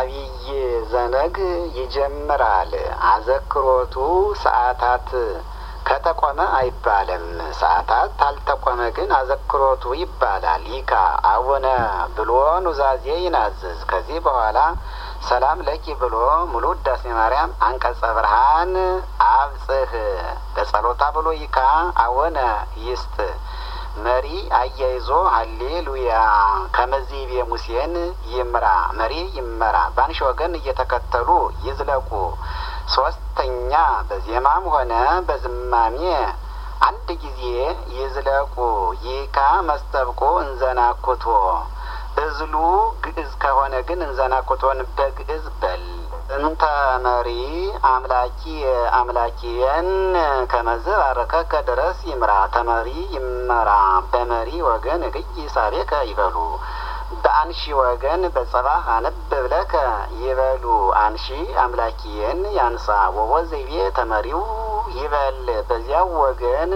አብይ ዘነግ ይጀምራል። አዘክሮቱ ሰዓታት ከተቆመ አይባልም። ሰዓታት ታልተቆመ ግን አዘክሮቱ ይባላል። ይካ አቡነ ብሎ ኑዛዜ ይናዝዝ። ከዚህ በኋላ ሰላም ለኪ ብሎ ሙሉ ውዳሴ ማርያም አንቀጸ ብርሃን አብጽህ በጸሎታ ብሎ ይካ አቡነ ይስጥ መሪ አያይዞ ሀሌሉያ ከመዚቤ ሙሴን ይምራ መሪ ይመራ በአንሺ ወገን እየተከተሉ ይዝለቁ። ሶስተኛ በዜማም ሆነ በዝማሜ አንድ ጊዜ ይዝለቁ። ይካ መስተብቆ እንዘናኩቶ እዝሉ ግዕዝ ከሆነ ግን እንዘናኩቶን በግዕዝ በል እንተ መሪ አምላኪ አምላኪየን ከመዝ ባረከከ ድረስ ይምራ ተመሪ ይመራ በመሪ ወገን እግይ ሳቤከ ይበሉ በአንሺ ወገን በጸባህ አነብብ ለከ ይበሉ አንሺ አምላኪየን ያንሳ ወቦ ዘይቤ ተመሪው ይበል በዚያው ወገን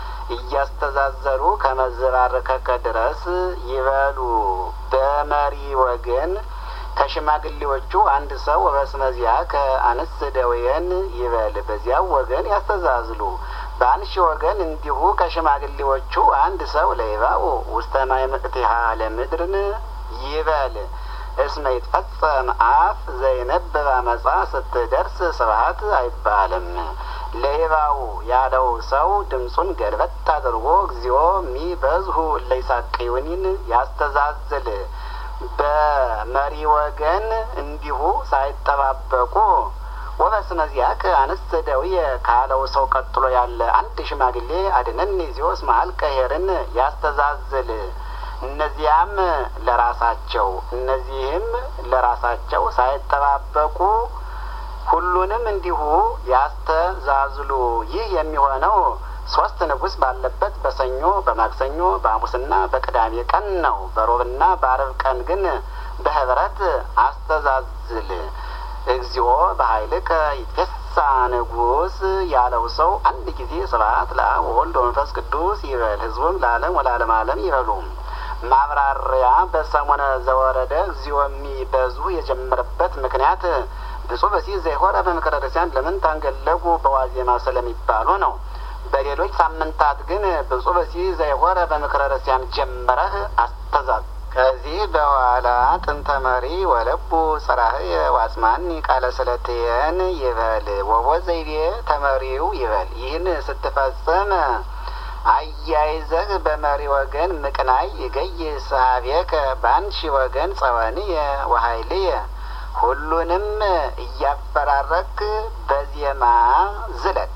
እያስተዛዘሩ ከመዘባረከከ ድረስ ይበሉ በመሪ ወገን ከሽማግሌዎቹ አንድ ሰው ወበስመዚያ ከአንስ ደዌየን ይበል በዚያው ወገን ያስተዛዝሉ። በአንሺ ወገን እንዲሁ ከሽማግሌዎቹ አንድ ሰው ለይባኡ ውስተ ማይ ምእቲሃ ለምድርን ይበል እስመ ይትፈጸም አፍ ዘይነብብ አመፃ ስትደርስ ስብሀት አይባልም። ለይባው ያለው ሰው ድምፁን ገልበጥ አድርጎ እግዚኦ ሚበዝሁ እለይሳቅዩኒን ያስተዛዝል። በመሪ ወገን እንዲሁ ሳይጠባበቁ ወበስመዚያከ አንስት ደውየ ካለው ሰው ቀጥሎ ያለ አንድ ሽማግሌ አድነን ዚዮስ መሀል ቀሄርን ያስተዛዝል። እነዚያም ለራሳቸው እነዚህም ለራሳቸው ሳይጠባበቁ ሁሉንም እንዲሁ ያስተዛዝሉ። ይህ የሚሆነው ሶስት ንጉሥ ባለበት በሰኞ በማክሰኞ በሐሙስና በቅዳሜ ቀን ነው። በሮብና በአርብ ቀን ግን በህብረት አስተዛዝል። እግዚኦ በኃይልከ ይትፌሳ ንጉሥ ያለው ሰው አንድ ጊዜ ስብሐት ለአብ ወወልድ ወመንፈስ ቅዱስ ይበል። ህዝቡም ለዓለም ወለዓለም ዓለም ይበሉ። ማብራሪያ በሰሙነ ዘወረደ እግዚኦ የሚበዙ የጀመረበት ምክንያት ብፁዕ በሲህ ዘይሆረ በምክረ ክርስቲያን ለምን ታንገለጉ በዋዜማ ስለሚባሉ ነው። በሌሎች ሳምንታት ግን ብፁዕ በሲህ ዘይሆረ በምክረ ክርስቲያን ጀመረህ አስተዛዝ ከዚህ በኋላ ጥንተ መሪ ወለቡ ጽራህየ ዋጽማኒ ቃለ ስለትየን ይበል ወቦ ዘይቤ ተመሪው ይበል። ይህን ስትፈጽም አያይዘህ በመሪ ወገን ምቅናይ ይገይ ሰሀቤከ በአንሺ ወገን ጸወንየ ወሀይልየ ሁሉንም እያፈራረክ በዜማ ዝለቅ።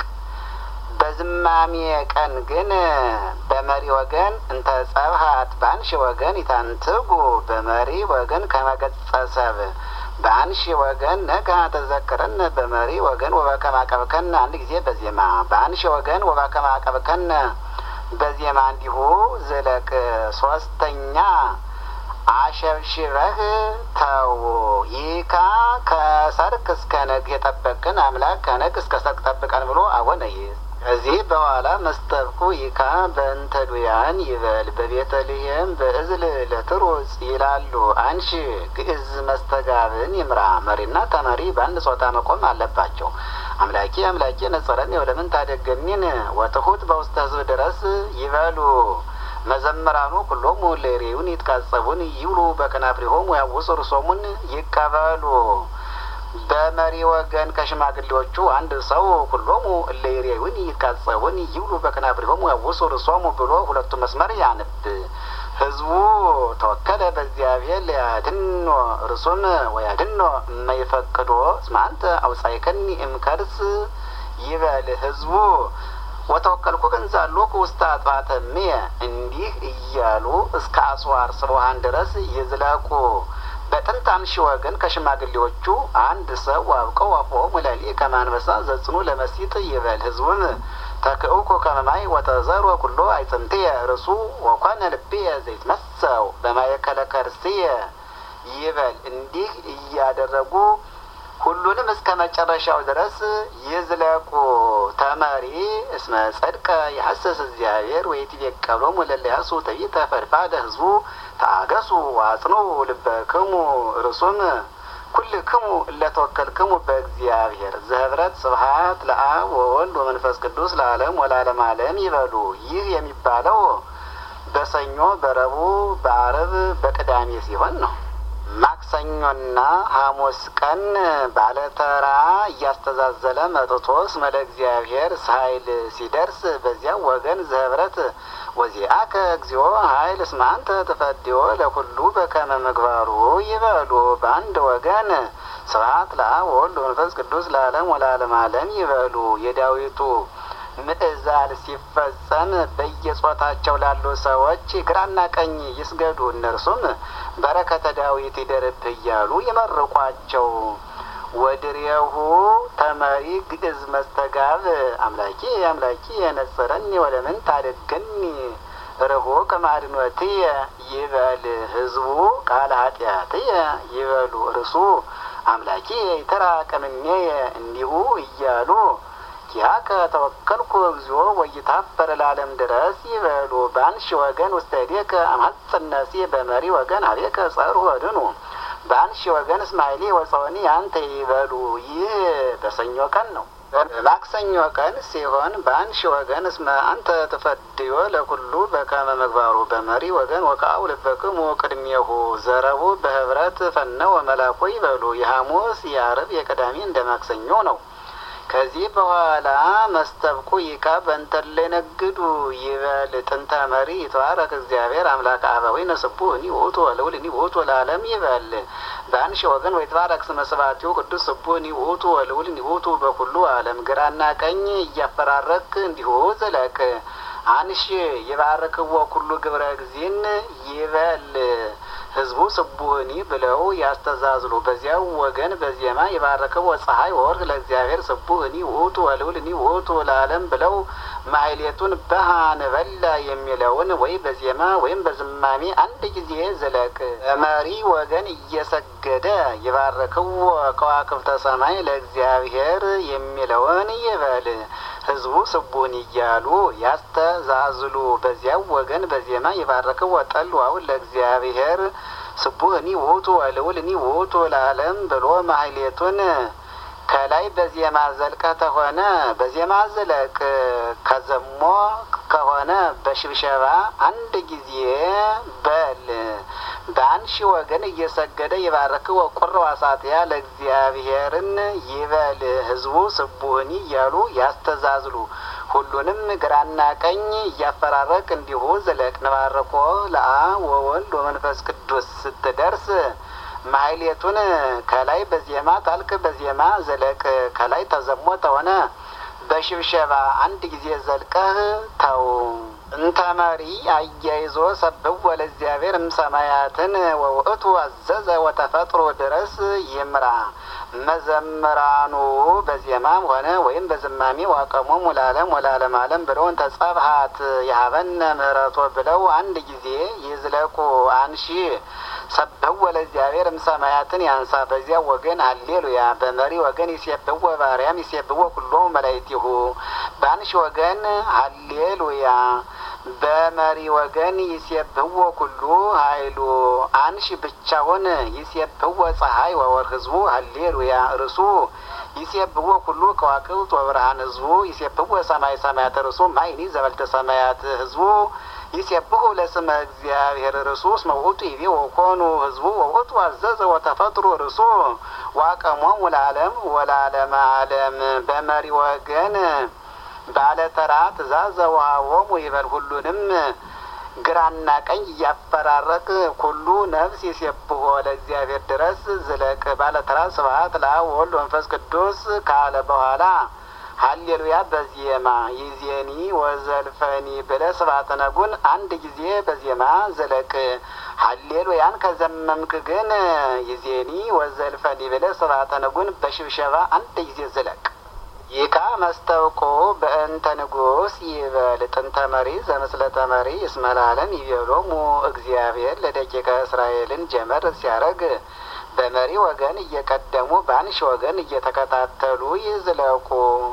በዝማሜ ቀን ግን በመሪ ወገን እንተ ጸብሀት በአንሺ ወገን ይታንትጉ በመሪ ወገን ከመገጸሰብ በአንሺ ወገን ነጋ ተዘክረን በመሪ ወገን ወበከመ አቀብከነ አንድ ጊዜ በዜማ በአንሺ ወገን ወበከመ አቀብከነ በዜማ እንዲሁ ዝለቅ። ሶስተኛ አሸብሽበህ ተው። ይካ ከሰርክ እስከ ነግ የጠበቅን አምላክ ከነግ እስከ ሰርክ ጠብቀን ብሎ አወነ ይዝ ከዚህ በኋላ መስተብቁ ይካ በእንተ ዱያን ይበል በቤተልሔም በእዝል ለትሩጽ ይላሉ። አንሺ ግዕዝ መስተጋብን ይምራ። መሪና ተመሪ በአንድ ጾታ መቆም አለባቸው። አምላኬ አምላኬ ነጸረኒ ወለምን ታደገሚን ወትሑት በውስተ ሕዝብ ድረስ ይበሉ። መዘምራኑ ኩሎሙ ለሬውን ይትቃጸቡን ይብሉ በከናፍሪሆሙ ያውሱ ርሶሙን ይቀበሉ። በመሪ ወገን ከሽማግሌዎቹ አንድ ሰው ኩሎሙ እለይሬውን ይትቃጸቡን ይብሉ በከናፍሪሆሙ ያውሱ ርሶሙ ብሎ ሁለቱ መስመር ያንብ። ህዝቡ ተወከለ በእግዚአብሔር ሊያድኖ ርሱም ወያድኖ የማይፈቅዶ እስመ አንተ አውጻእከኒ እምከርስ ይበል። ህዝቡ ወተወከልኩ ገንዛሎኩ ውስተ አጥባተ እምየ እንዲህ እያሉ እስከ አስዋር ስብሃን ድረስ ይዝለቁ። በጥንት አንሺ ወገን ከሽማግሌዎቹ አንድ ሰው አብቀው አፎሙ ለሊ ከማንበሳ ዘጽኑ ለመሲጥ ይበል። ህዝቡም ተክእኮ ከመማይ ወተዘሮ ኩሎ አይጽምትየ ርሱ ወኮነ ልብየ ዘይትመሰው በማእከለ ከርስየ ይበል። እንዲህ እያደረጉ ሁሉንም እስከ መጨረሻው ድረስ ይዝለቁ። ተመሪ እስመ ጸድቀ የሐሰስ እግዚአብሔር ወይትቤቀሎሙ ለለያሱ ትዕቢተ ፈድፋደ ህዝቡ ታገሱ ዋጽኑ ልበክሙ ርሱም ኩልክሙ እለተወከልክሙ በእግዚአብሔር ዘህብረት ስብሐት ለአብ ወወልድ ወመንፈስ ቅዱስ ለዓለም ወለዓለመ ዓለም ይበሉ። ይህ የሚባለው በሰኞ በረቡዕ በአርብ በቅዳሜ ሲሆን ነው። ማክሰኞና ሐሙስ ቀን ባለተራ እያስተዛዘለ መጥቶ እስመ ለእግዚአብሔር ኃይል ሲደርስ በዚያው ወገን ዘህብረት ወዚአከ እግዚኦ ኃይል እስመ አንተ ትፈድዮ ለኩሉ በከመ ምግባሩ ይበሉ። በአንድ ወገን ስብሐት ለአብ ወወልድ ወመንፈስ ቅዱስ ለዓለም ወለዓለመ ዓለም ይበሉ። የዳዊቱ ምዕዛል ሲፈጸም በየጾታቸው ላሉ ሰዎች ግራና ቀኝ ይስገዱ፣ እነርሱም በረከተ ዳዊት ይደርብህ እያሉ ይመርቋቸው። ወድሬሁ ተመሪ ግዕዝ መስተጋብ አምላኪ አምላኪ የነጸረኒ ወለምን ታደገኒ ርሁቅ ማድኖትየ ይበል ህዝቡ ቃለ ኃጢአትየ ይበሉ እርሱ አምላኪ ይተራቀምኔየ እንዲሁ እያሉ ኪያከ ተወከልኩ እግዚኦ ወይታፈር ለዓለም ድረስ ይበሉ። በአንሺ ወገን ውስተ እዴከ አማጽነሲ በመሪ ወገን አቤከ ጸርሁ ወድኑ በአንሺ ወገን እስማኤሌ ወፀወኒ አንተ ይበሉ። ይህ በሰኞ ቀን ነው። ማክሰኞ ቀን ሲሆን በአንሺ ወገን እስመ አንተ ትፈድዮ ለኩሉ በከመ ምግባሩ በመሪ ወገን ወከአው ልበክሙ ቅድሜሁ ዘረቡ በህብረት ፈነወ መላኩ ይበሉ። የሐሙስ የአርብ የቅዳሜ እንደ ማክሰኞ ነው። ከዚህ በኋላ መስተብቁ ይካ በእንተለ ነግዱ ይበል ጥንተ መሪ ይትባረክ እግዚአብሔር አምላክ አበዊ ነስቡ እኒ ውእቱ ወልውል እኒ ውእቱ ለዓለም ይበል በአንሺ ወገን ወይትባረክ ስመ ስብሐቲሁ ቅዱስ ስቡ እኒ ውእቱ ወልውል እኒ ውእቱ በኩሉ ዓለም ግራና ቀኝ እያፈራረክ እንዲሁ ዝለቅ አንሺ ይባርክዎ ኩሉ ግብረ እግዚእን ይበል ህዝቡ ስቡህኒ ብለው ያስተዛዝሉ። በዚያው ወገን በዜማ የባረከው ፀሐይ ወወርቅ ለእግዚአብሔር ስቡህኒ ውእቱ ወልውልኒ ውእቱ ለዓለም ብለው ማሕሌቱን በሃን በላ የሚለውን ወይ በዜማ ወይም በዝማሜ አንድ ጊዜ ዝለቅ። በመሪ ወገን እየሰገደ የባረከው ከዋክብተ ሰማይ ለእግዚአብሔር የሚለውን ይበል። ህዝቡ ስቡን እያሉ ያስተዛዝሉ። በዚያው ወገን በዜማ የባረከው ወጠል ዋውን ለእግዚአብሔር ስቡህኒ ውእቱ ወልውልኒ ውእቱ ለዓለም ብሎ ማሕሌቱን ከላይ በዜማ ዘልቀ ተሆነ በዜማ ዝለቅ። ከዘሞ ከሆነ በሽብሸባ አንድ ጊዜ በል። በአንሺ ወገን እየሰገደ የባረክ ወቁር ዋሳትያ ለእግዚአብሔርን ይበል። ህዝቡ ስቡህኒ እያሉ ያስተዛዝሉ። ሁሉንም ግራና ቀኝ እያፈራረቅ እንዲሁ ዝለቅ። ንባረኮ ለአብ ወወልድ ወመንፈስ ቅዱስ ስትደርስ ማሕሌቱን ከላይ በዜማ ታልክ በዜማ ዘለቅ። ከላይ ተዘሞ ተሆነ በሽብሸባ አንድ ጊዜ ዘልቀህ ተው። እንተ መሪ አያይዞ ሰብእ ወለእግዚአብሔር እምሰማያትን ወውእቱ አዘዘ ወተፈጥሮ ድረስ ይምራ። መዘምራኑ በዜማም ሆነ ወይም በዝማሜ ዋቀሞም ወላለም ወላለም አለም ብለው እንተ ጸብሀት የሀበነ ምህረቶ ብለው አንድ ጊዜ ይዝለቁ። አንሺ ሰብህወ ለእግዚአብሔር እምሰማያትን ያንሳ። በዚያ ወገን ሀሌሉያ። በመሪ ወገን ይሴብህወ ባርያም ይሴብህወ ኩሎሙ መላእክቲሁ። በአንሺ ወገን ሀሌሉያ። በመሪ ወገን ይሴብህወ ኩሉ ኃይሉ። አንሺ ብቻውን ይሴብህወ ፀሐይ ወወር ህዝቡ ሀሌሉያ። እርሱ ይሴብህወ ኩሉ ከዋክብት ወብርሃን ህዝቡ ይሴብህወ ሰማይ ሰማያት እርሱ ማይኒ ዘበልተ ሰማያት ህዝቡ ይሴብሑ ለስመ እግዚአብሔር ርሱ እስመ ውእቱ ይቤ ወኮኑ ህዝቡ ወውእቱ አዘዘ ወተፈጥሮ ርሱ ዋቀሞሙ ለዓለም ወለዓለመ ዓለም። በመሪ ወገን ባለተራ ትእዛዘ ወሀቦሙ ይበል። ሁሉንም ግራና ቀኝ እያፈራረቅ ኩሉ ነፍስ ይሴብሖ ለእግዚአብሔር ድረስ ዝለቅ። ባለተራ ስብሐት ለአብ ወወልድ ወመንፈስ ቅዱስ ካለ በኋላ ሀሌሉያ በዜማ ይዜኒ ወዘልፈኒ ብለ ስብሐተ ነጉን አንድ ጊዜ በዜማ ዘለቅ። ሀሌሉያን ከዘመምክ ግን ይዜኒ ወዘልፈኒ ብለ ስብሐተ ነጉን በሽብሸባ አንድ ጊዜ ዘለቅ። ይካ መስተውቆ በእንተ ንጉስ ይበል ጥንተ መሪ ዘምስለተ መሪ እስመ ለዓለም ይቤሎሙ እግዚአብሔር ለደቂቀ እስራኤልን ጀመር ሲያረግ በመሪ ወገን እየቀደሙ በአንሺ ወገን እየተከታተሉ ይዝለቁ።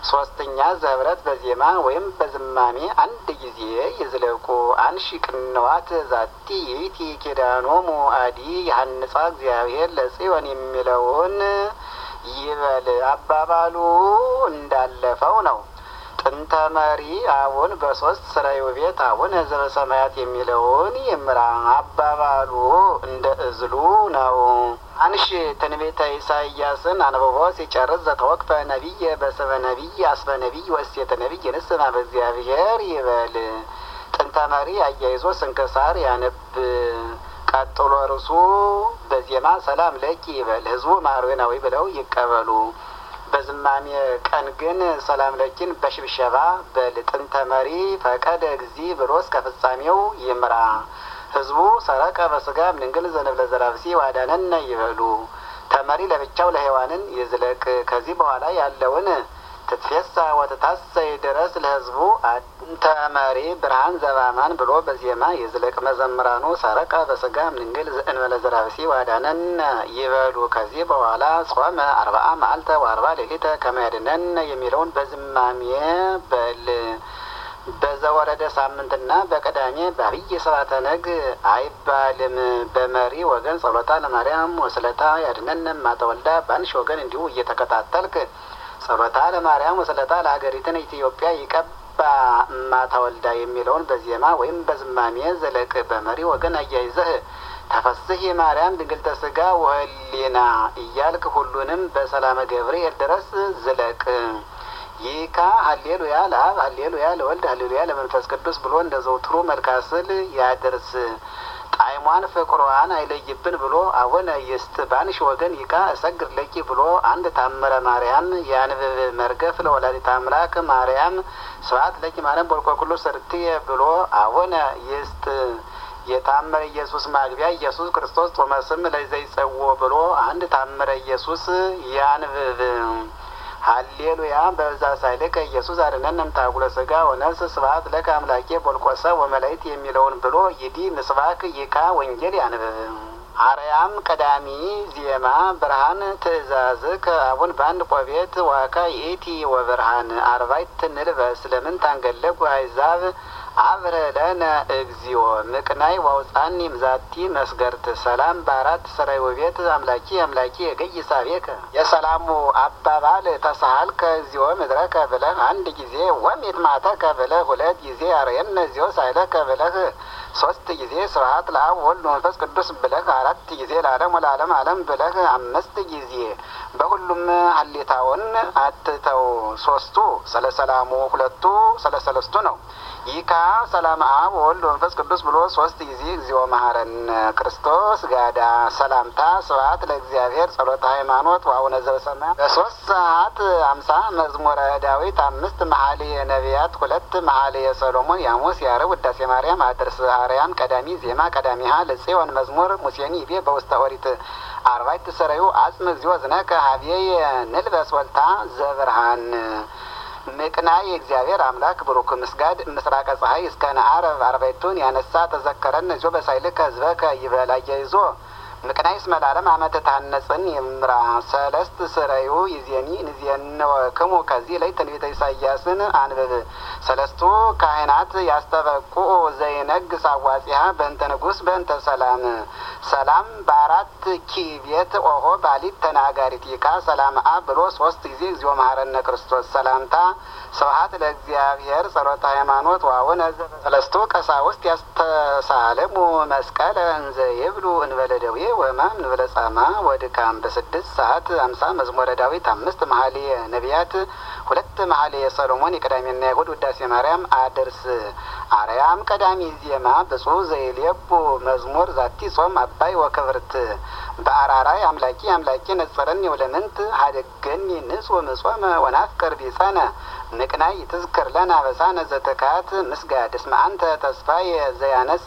ሶስተኛ ዘህብረት በዜማ ወይም በዝማሜ አንድ ጊዜ ይዝለቁ። አንሺ ቅንዋት ዛቲ ይእቲ ኪዳኖሙ አዲ የሀንጻ እግዚአብሔር ለጽዮን የሚለውን ይበል። አባባሉ እንዳለፈው ነው። ጥንተ መሪ አቡን በሶስት ስራዩ ቤት አቡን ህዝበ ሰማያት የሚለውን ይምራ። አባባሉ እንደ እዝሉ ነው። አንሽ ትንቢተ ኢሳይያስን አንብቦ ሲጨርስ ዘተወክፈ ነቢይ በስመ ነቢይ አስበ ነቢይ ወእሴተ ነቢይ ንስማ በእግዚአብሔር ይበል። ጥንተ መሪ አያይዞ ስንክሳር ያነብ። ቀጥሎ እርሱ በዜማ ሰላም ለኪ ይበል። ህዝቡ ማርዌናዊ ብለው ይቀበሉ። በዝማሜ ቀን ግን ሰላም ለኪን በሽብሸባ በል። ጥንተ መሪ ፈቀደ እግዚ ብሎ እስከ ፍጻሜው ይምራ። ህዝቡ ሰረቀ በስጋ ምንግል ዘንብለ ዘራብሲ ዋዳነነ ይበሉ። ተመሪ ለብቻው ለሔዋንን ይዝለቅ። ከዚህ በኋላ ያለውን ትትፌሳ ወትታሰይ ድረስ ለህዝቡ ተመሪ ብርሃን ዘባማን ብሎ በዜማ ይዝለቅ። መዘምራኑ ሰረቀ በስጋ ምንግል ዘእንበለ ዘራብሲ ዋዳነነ ይበሉ። ከዚህ በኋላ ጾመ አርባአ መዓልተ ወአርባ ሌሊተ ከመያድነን የሚለውን በዝማሜ በል። በዘወረደ ሳምንትና በቀዳሜ በአብይ ሰባተ ነግ አይባልም። በመሪ ወገን ጸሎታ ለማርያም ወስለታ ያድነን ማተወልዳ በአንሽ ወገን እንዲሁ እየተከታተልክ ጸሎታ ለማርያም ወስለታ ለሀገሪትን ኢትዮጵያ ይቀባ ማተወልዳ የሚለውን በዜማ ወይም በዝማሜ ዘለቅ። በመሪ ወገን አያይዘህ ተፈስህ የማርያም ድንግልተ ስጋ ወህሊና እያልክ ሁሉንም በሰላመ ገብርኤል ድረስ ዝለቅ። ይካ ሀሌሉያ ለአብ ሀሌሉያ ለወልድ ሀሌሉያ ለመንፈስ ቅዱስ ብሎ እንደ ዘውትሩ መልካስል ያድርስ። ጣዕሟን ፍቅሯን አይለይብን ብሎ አቡነ ይስጥ። ባንሽ ወገን ይካ እሰግድ ለኪ ብሎ አንድ ታምረ ማርያም ያንብብ። መርገፍ ለወላዲተ አምላክ ማርያም ስብሐት ለኪ ማርያም ቦልኮ ኩሉ ሰርትየ ብሎ አቡነ ይስጥ። የታምረ ኢየሱስ ማግቢያ ኢየሱስ ክርስቶስ ጾመ ስም ለዘይጸዎ ብሎ አንድ ታምረ ኢየሱስ ያንብብ። ሀሌሉያ በዛ ሳይልከ ኢየሱስ አድነን እምታጉለ ስጋ ወነፍስ ስብሐት ለከ አምላኬ ቦልቆሰ ወመላይት የሚለውን ብሎ ይዲ ምስባክ ይካ ወንጌል ያንብብ። አርያም ቀዳሚ ዜማ ብርሃን ትእዛዝ ከአቡን በአንድ ቆቤት ዋካ ይእቲ ወብርሃን አርባይት ንልበስ ለምን ታንገለጉ አይዛብ አብረ ለነ እግዚኦ ምቅናይ ዋውፃኒ ምዛቲ መስገርት ሰላም በአራት ሰራይ ውቤት አምላኪ አምላኪ የገይ ሳቤከ የሰላሙ አባባል ተሳሃልከ እግዚኦ ምድረከ ብለህ አንድ ጊዜ ወሚት ማተከ ብለህ ሁለት ጊዜ አርየነ እግዚኦ ሳይለከ ብለህ ሶስት ጊዜ ስብሐት ለአብ ወልድ መንፈስ ቅዱስ ብለህ አራት ጊዜ ለዓለም ወለዓለም ዓለም ብለህ አምስት ጊዜ በሁሉም ሀሌታውን አትተው። ሶስቱ ስለ ሰላሙ፣ ሁለቱ ስለ ሰለስቱ ነው። ይካ ሰላም አብ ወልድ መንፈስ ቅዱስ ብሎ ሶስት ጊዜ እግዚኦ መሐረን ክርስቶስ ጋዳ ሰላምታ ስብሐት ለእግዚአብሔር ጸሎተ ሃይማኖት ወአቡነ ዘበሰማያት በሶስት ሰዓት አምሳ መዝሙረ ዳዊት አምስት መኃልየ ነቢያት ሁለት መኃልየ ሰሎሞን ያሙስ ያረብ ውዳሴ ማርያም አድርስ አርያም ቀዳሚ ዜማ ቀዳሚሃ ለጽዮን መዝሙር ሙሴኒ ይቤ በውስተ ኦሪት አርባዕት ሰረዩ አጽም እግዚኦ ዝነከ ሀቤየ ንልበስ ወልታ ዘብርሃን ምቅናይ የእግዚአብሔር አምላክ ብሩክ ምስጋድ ምስራቀ ፀሐይ እስከ ነአረብ አርባይቱን ያነሳ ተዘከረን እዚዮ በሳይልከ ህዝበከ ይበል አያይዞ ምቅናይ እስመ ለዓለም አመተ ታነጽን ይምራ ሰለስት ስረዩ ይዜኒ ንዜንወክሙ ከዚህ ላይ ትንቢተ ኢሳያስን አንብብ ሰለስቱ ካህናት ያስተበቁ ዘይነግስ አዋጺሃ በእንተ ንጉስ በእንተ ሰላም ሰላም በአራት ኪቤት ኦሆ ባሊት ተናጋሪት ይካ ሰላም አብ ብሎ ሶስት ጊዜ እግዚኦ መሐረነ ክርስቶስ ሰላምታ ስብሐት ለእግዚአብሔር ጸሎተ ሃይማኖት ዋቡነ ሰለስቱ ቀሳውስት ያስተሳለሙ መስቀለ እንዘ ይብሉ እንበለ ደዌ ወሕማም እንበለ ጻማ ወድካም በስድስት ሰዓት አምሳ መዝሙረ ዳዊት አምስት መኃልየ ነቢያት ሁለት መኃልየ ሰሎሞን የቀዳሚና የእሑድ ውዳሴ ማርያም አድርስ አርያም ቀዳሚ ዜማ ብፁዕ ዘይሌቡ መዝሙር ዛቲ ጾም አባይ ወክብርት በአራራይ አምላኪ አምላኪ ነጸረኒ ወለምንት ሀደገኒ ንጹሕ ምጾመ ወናፍቅር ቢጸነ ንቅናይ ትዝክር ለነ አበሳነ ዘተካት ምስጋድ እስመ አንተ ተስፋየ ዘያነስ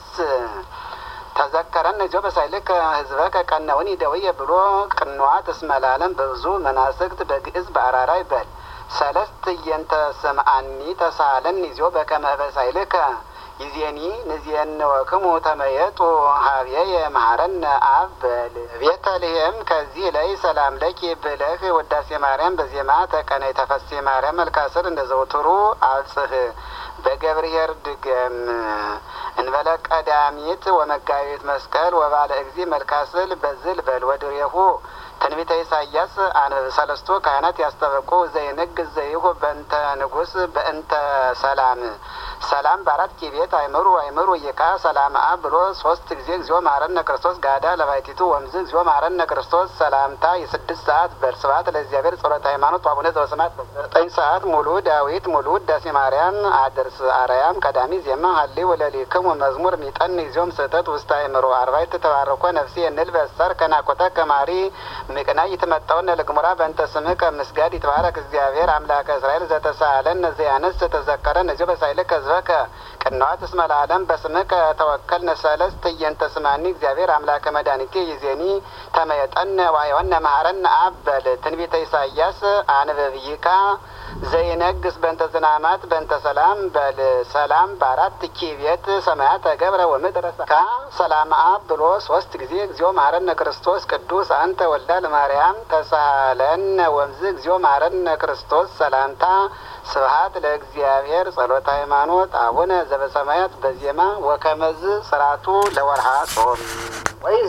ተዘከረን እዚዮ በሳይልከ ህዝበከ ቀነውኒ ደውየ ብሎ ቅንዋት እስመ ለዓለም በብዙ መናስክት በግዕዝ በአራራይ በል ሰለስት እየንተ ስምአኒ ተሳለን ይዞ በከመ በሳይልከ ይዜኒ ንዜንወክሙ ተመየጡ ሀብየ መሐረነ አብ በል ቤተልሔም ከዚህ ላይ ሰላም ለኪ ብለህ ወዳሴ ማርያም በዜማ ተቀነይ ተፈሴ ማርያም መልካስር እንደ ዘውትሩ አብጽህ በገብርሔር ድገም እንበለ ቀዳሚት ወመጋቢት መስቀል ወባለ እግዚ መልካስል በዝል በል ወድሬሁ ትንቢተ ኢሳያስ አንብብ ሰለስቱ ካህናት ያስጠበቁ ዘይንግ ዘይሁ በእንተ ንጉስ በእንተ ሰላም ሰላም በአራት ኪቤት አይምሩ አይምሩ ይቃ ሰላም አብ ብሎ ሶስት ጊዜ እግዚኦ ማረነ ክርስቶስ ጋዳ ለባይቲቱ ወምዝ እግዚኦ ማረነ ክርስቶስ ሰላምታ የስድስት ሰዓት በርስባት ለእግዚአብሔር ጸሎተ ሃይማኖት አቡነ ዘበሰማያት ዘጠኝ ሰዓት ሙሉ ዳዊት ሙሉ ውዳሴ ማርያም አድርስ አርያም ቀዳሚ ዜማ ሀሌ ወለሊክሙ መዝሙር ሚጠን ጊዜም ስህተት ውስጥ አይምሮ አርባይት ተባረኮ ነፍሴ እንል በሰር ከናኮተ ከማሪ ምቅና ይትመጣውነ ለግሙራ በእንተ ስምህ ከምስጋድ ይትባረክ እግዚአብሔር አምላከ እስራኤል ዘተሳለን ነዚያንስ ተዘከረ ነዚዮ በሳይልከ ህዝበከ ቅንዋት እስመ ለዓለም በስምከ ተወከል ነሰለስ ትየንተ ስማኒ እግዚአብሔር አምላከ መድኃኒቴ ይዜኒ ተመየጠነ ዋየወነ መሐረነ አብ በል ትንቢተ ኢሳያስ አንብብይካ ዘይነግስ በእንተ ዝናማት በእንተ ሰላም በል ሰላም በአራት ኪቤት ሰማያት ተገብረ ወምድረ ካ ሰላም አብ ብሎ ሶስት ጊዜ እግዚኦ መሐረነ ክርስቶስ ቅዱስ አንተ ወልዳ ለማርያም ተሳለነ ወምዝ እግዚኦ መሐረነ ክርስቶስ ሰላምታ ስብሀት ለእግዚአብሔር ጸሎተ ሃይማኖት አቡነ ዘበሰማያት በዜማ ወከመዝ ስርዓቱ ለወርሃ ጾም